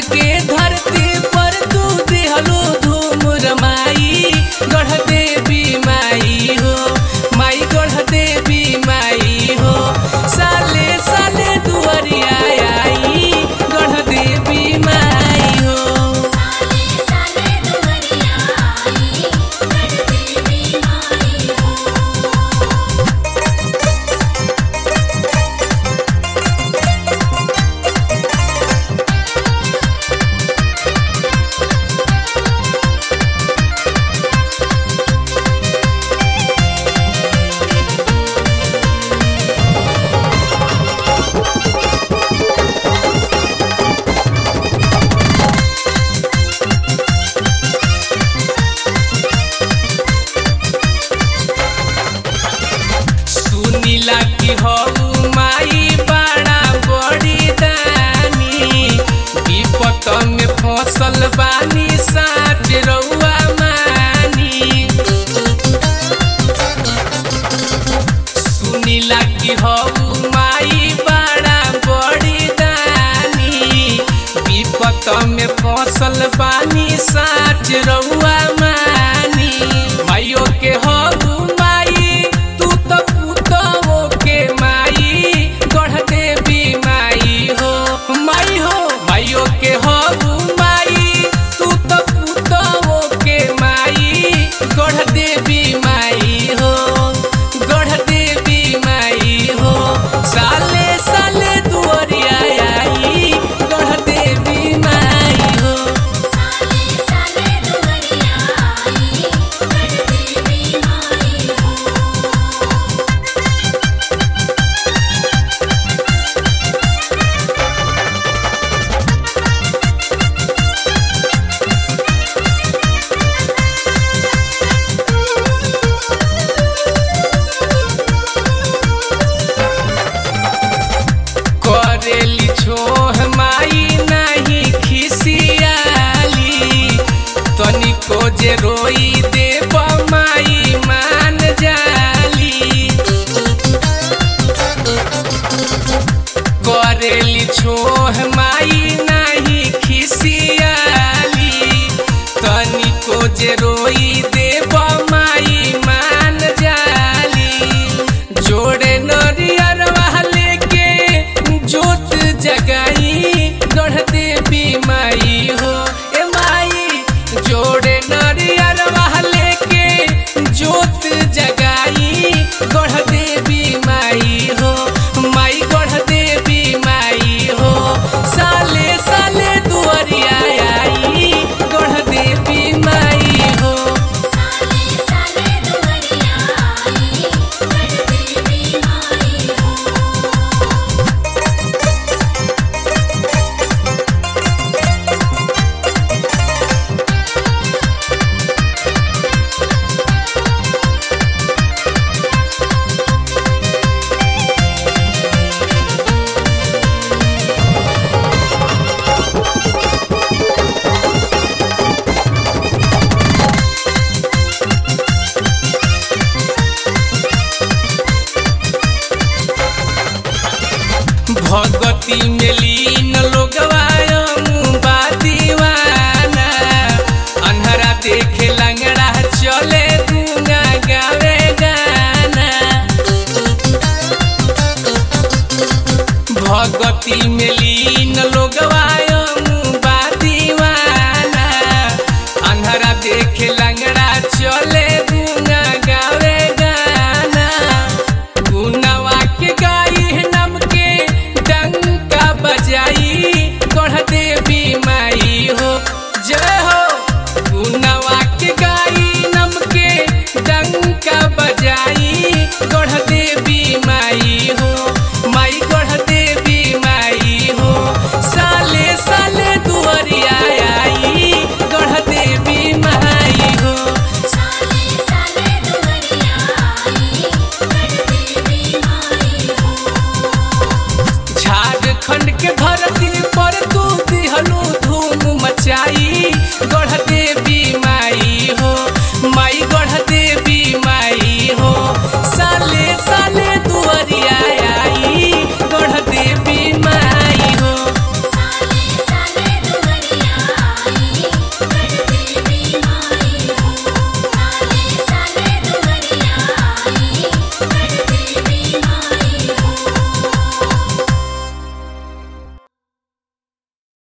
के धरती पर तू दिहलो धूम रमाई गढ़ देवी माई हो माई गढ़ देवी माई हो साले साले दुआरिया आई गढ़ देवी माई हो साले साले दुवरिया आई गढ़ देवी माई हो सुनीला की हऊ माई बड़ा बड़ी दानी विपत में फसल बानी साच रउआ मानी सुनीला की हऊ माई बड़ा बड़ी दानी विपत में फसल बानी साच रउआ मानी माइयो के हऊ माई तू तो पुतवो के माई गढ़ देवी माई हो माई हो माइयो के हऊ माई तू तो पुतवो के माई गढ़ देवी माई हो गढ़ देवी माई हो साले साले दुआरिया आई गढ़ देवी माई हो साले साले दुवरिया आई गढ़ देवी माई हो करेली छोह माई नहीं खिसियाली तनिको जे रोई देव माई मान जाली करेली छोह माई नहीं खिसियाली तनिको जे रोई देव माई मान जाली जोड़े नरियर वाले के जोत जगाई गढ़ देवी माई हो ए माई जोड़े नरियर वाले के जोत जगाई गढ़ देवी माई हो माई गढ़ देवी माई हो साले साले दुआरिया आई गढ़ देवी माई हो साले साले दुवरिया आई गढ़ देवी माई हो भगती में लीन लोगवा बा दीवाना अन्हरा देखे लंगड़ा चले दूंगा गावे गाना भगती में लीन लोगवा बा दीवाना अन्हरा देखे लंगड़ा चले दूंगा गावे गाना गुनवा के गाई नम के डंका बजाई गढ़ देवी माई हो जय हो गुनवा के गाई नम के डंका बजाई गढ़ देवी माई हो माई गढ़ देवी माई हो साले साले दुआरिया आई गढ़ देवी माई हो साले साले दुवरिया आई गढ़ देवी माई हो झारखंड के